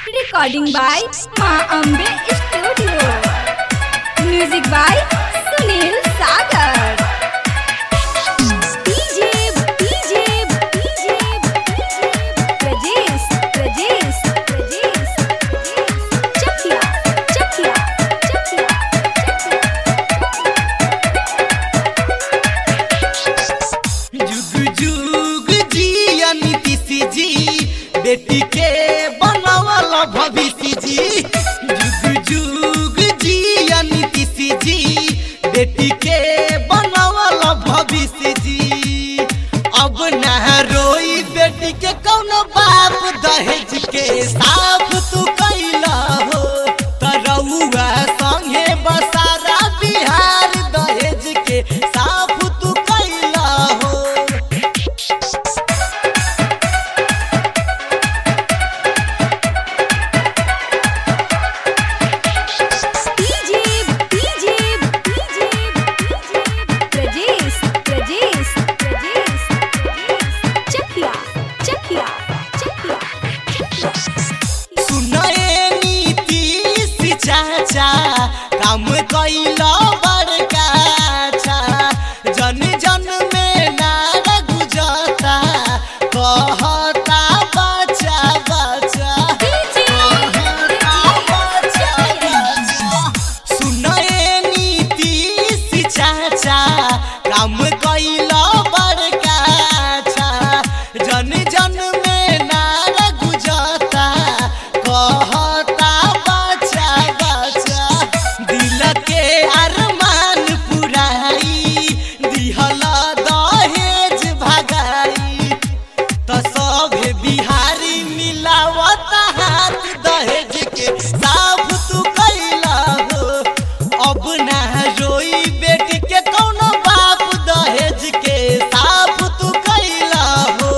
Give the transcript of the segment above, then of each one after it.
Recording by Ma Ambe Studio. Music by Sunil Sagar. DJ, DJ, DJ, Rajesh, Rajesh, Rajesh, Chakia, Chakia, Chakia, जुग जुग जिया नीतीश जी बेटी के बनावल भविष्य जी जुग जुग जिया नीतीश जी बेटी के बनावल भविष्य जी अब न रोई बेटी के कौनो बाप दहेज के साफ तू कैला हो तरौआ संगे बसारा बिहार दहेज के साफ तू कैला हो DJ, DJ, DJ, Rajesh, Rajesh, Rajesh, Chakia, Chakia, Chakia, सुनए नीतीश चाचा काम कैला बड़का अच्छा जन जन में नार गुजरता कहता बच्चा बच्चा कहता बच्चा बच्चा सुनए नीतीश चाचा काम कैला बड़का अच्छा जन जन में नार गुजरता कहता बच्चा बच्चा दिल के अरमान पुराई दिहल दहेज भगाई त सभे बिहारी मिलावत हाथ दहेज के साफ तू कैला हो अब ना रोई बेटी के कौनो बाप दहेज के साफ तू कैला हो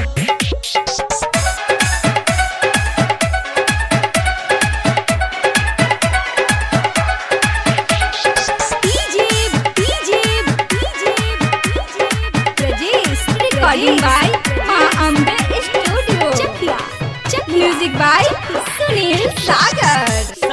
DJ, DJ, DJ, Rajesh, recording by Ma Ambe Studio. Chakia, Chakia, music by Sunil Sagar.